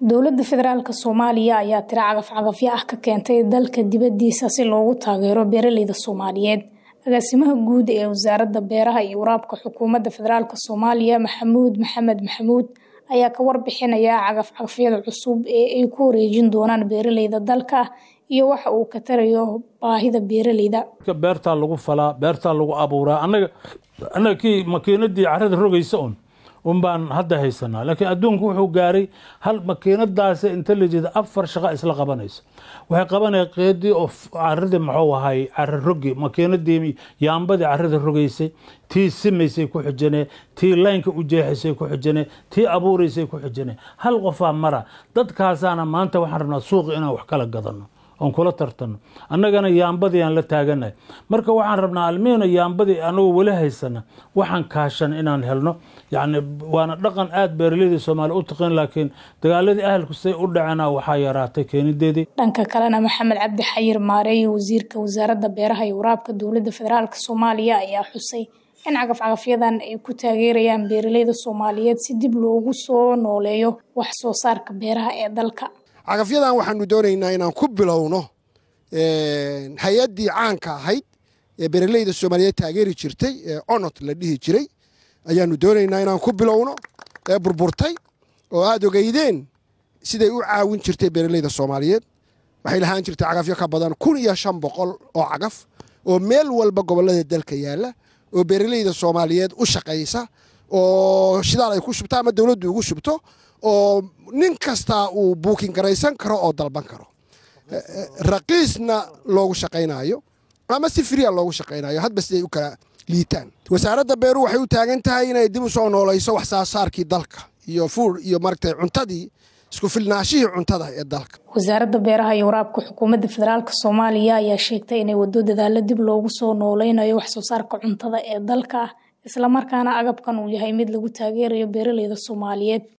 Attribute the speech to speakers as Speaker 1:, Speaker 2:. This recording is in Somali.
Speaker 1: Dowladda Federaalka Soomaaliya ayaa tiro cagaf-cagafyo ah ka keentay dalka dibadiisa si loogu taageero beeralayda Soomaaliyeed. Agaasimaha guud ee Wasaaradda Beeraha iyo Waraabka Xukuumadda Federaalka Soomaaliya Maxamuud Maxamed Maxamuud ayaa ka warbixinaya cagaf-cagafyada cusub ee ay ku wareejin doonaan beeralayda dalka iyo waxa uu ka tarayo baahida beeralayda.
Speaker 2: beertaa lagu falaa beertaa lagu abuuraa annaga annaga kii makiinadii carrada rogaysa un un baan hadda haysanaa laakiin adduunku wuxuu gaaray hal makiinadaasi inta la jeeda afar shaqo isla qabanaysa waxay qabanaya qeedii oo carradii muxuu ahay carra rogi makiinadii yaambadii carrada rogaysay tii simaysay ku xijanee tii laynka u jeexaysay ku xijanee tii abuuraysay ku xijanee hal qofaa mara dadkaasaana maanta waxaan rabnaa suuqi inaan wax kala gadano oon kula tartano annagana yaambadii aan la taaganahay marka waxaan rabnaa almiina yaambadii anagoo weli haysana waxaan kaashan inaan helno yacni waana dhaqan aada beeralayda soomaaliya u taqin laakiin dagaaladii ahalku say u dhacena waxaa yaraatay keenideedii
Speaker 1: dhanka kalena maxamed cabdi xayir maareeye wasiirka wasaaradda beeraha iyo waraabka dowladda federaalk soomaaliya ayaa xusay in cagaf-cagafyadan ay ku taageerayaan beeralayda soomaaliyeed si dib loogu soo nooleeyo wax soo saarka beeraha ee dalka
Speaker 3: cagafyadan waxaanu doonaynaa inaan ku bilowno hay-addii caanka ahayd ee beeralayda soomaaliyeed taageeri jirtay ee onot la dhihi jiray ayaanu doonaynaa inaan ku bilowno ee burburtay oo aada ogeydeen siday u caawin jirtay beeralayda soomaaliyeed waxay lahaan jirtay cagafyo ka badan kun iyo shan boqol oo cagaf oo meel walba gobollada dalka yaalla oo beeralayda soomaaliyeed u shaqaysa oo shidaal ay ku shubto ama dowladdu ugu shubto oo nin kastaa uu buukin garaysan karo oo dalban karo raqiisna loogu shaqaynayo ama si fria loogu shaqaynayo hadba siday u kala liitaan wasaaradda beeruhu waxay u taagan tahay inay dib u soo noolayso wax saasaarkii dalka iyo fuur iyo maragtay cuntadii isku filnaashihii cuntada ee dalka
Speaker 1: wasaaradda beeraha iyo waraabka xukuumadda federaalk soomaaliya ayaa sheegtay inay wado dadaalo dib loogu soo nooleynayo wax soo saarka cuntada ee dalka islamarkaana agabkan uu yahay mid lagu taageerayo beeralayda soomaaliyeed